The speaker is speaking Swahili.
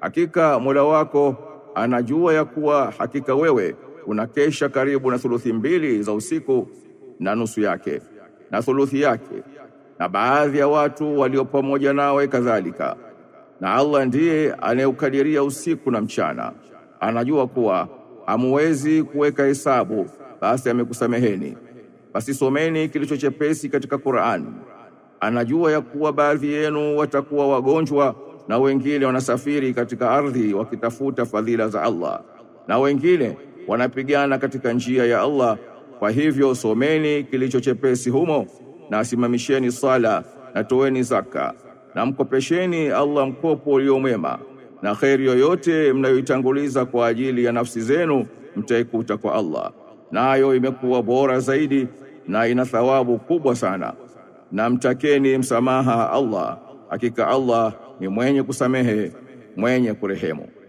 hakika Mola wako anajua ya kuwa hakika wewe unakesha karibu na thuluthi mbili za usiku na nusu yake na thuluthi yake na baadhi ya watu walio pamoja nawe kadhalika na Allah ndiye anayeukadiria usiku na mchana anajua kuwa hamuwezi kuweka hesabu basi amekusameheni basi someni kilicho chepesi katika Qur'an anajua ya kuwa baadhi yenu watakuwa wagonjwa na wengine wanasafiri katika ardhi wakitafuta fadhila za Allah na wengine wanapigana katika njia ya Allah kwa hivyo someni kilicho chepesi humo na asimamisheni sala na toeni zaka na mkopesheni Allah mkopo ulio mwema na kheri yoyote mnayoitanguliza kwa ajili ya nafsi zenu mtaikuta kwa Allah nayo imekuwa bora zaidi na ina thawabu kubwa sana na mtakeni msamaha Allah hakika Allah ni mwenye kusamehe mwenye kurehemu